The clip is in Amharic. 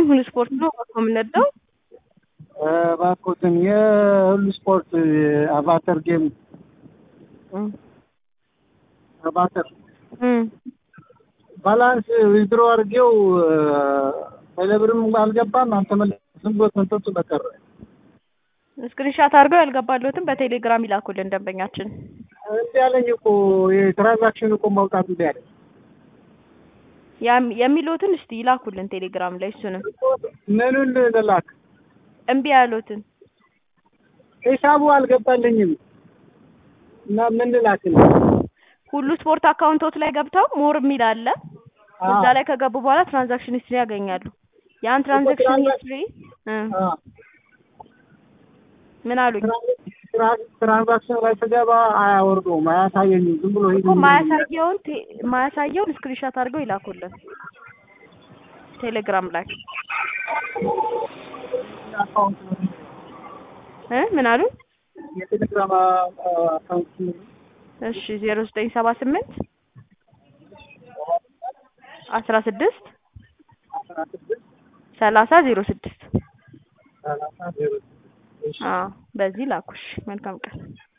ሁሉ ስፖርት ነው የምንወደው። እባክዎትን የሁሉ ስፖርት አቫተር ጌም አቫተር ባላንስ ዊዝድሮ አድርጌው ቴሌብርም አልገባም። አልተመለሰም። ዝም ብሎ ተንጠልጥሎ በቀረ። ስክሪንሻት አድርገው ያልገባለሁትን በቴሌግራም ይላኩልን ደንበኛችን። እንዲ ያለኝ እኮ የትራንዛክሽን እኮ ማውጣት እንዲ ያለኝ ያም- የሚሉትን እስቲ ይላኩልን ቴሌግራም ላይ እሱንም ምኑን ልላክ? እምቢ ያሉትን ሂሳቡ አልገባልኝም እና ምን ልላክልህ? ሁሉ ስፖርት አካውንቶት ላይ ገብተው ሞር የሚል አለ። እዛ ላይ ከገቡ በኋላ ትራንዛክሽን ሂስትሪ ያገኛሉ። ያን ትራንዛክሽን ሂስትሪ እ ምን አሉኝ ትራ- ትራንዛክሽን ላይ ስገባ አያወርደውም፣ አያሳየኝም። ዝም ብሎ ሂድ እኮ ማያሳየውን ቴ- ማያሳየውን ስክሪንሻት አድርገው ይላኩልን ቴሌግራም ላይ አካውንት ነው እ ምን አሉኝ የቴሌግራም አካውንት ነው። እሺ ዜሮ ዘጠኝ ሰባ ስምንት አስራ ስድስት አስራ ስድስት ሰላሳ ዜሮ ስድስት ሰላሳ ዜሮ ስድስት አዎ በዚህ ላኩሽ መልካም ቀን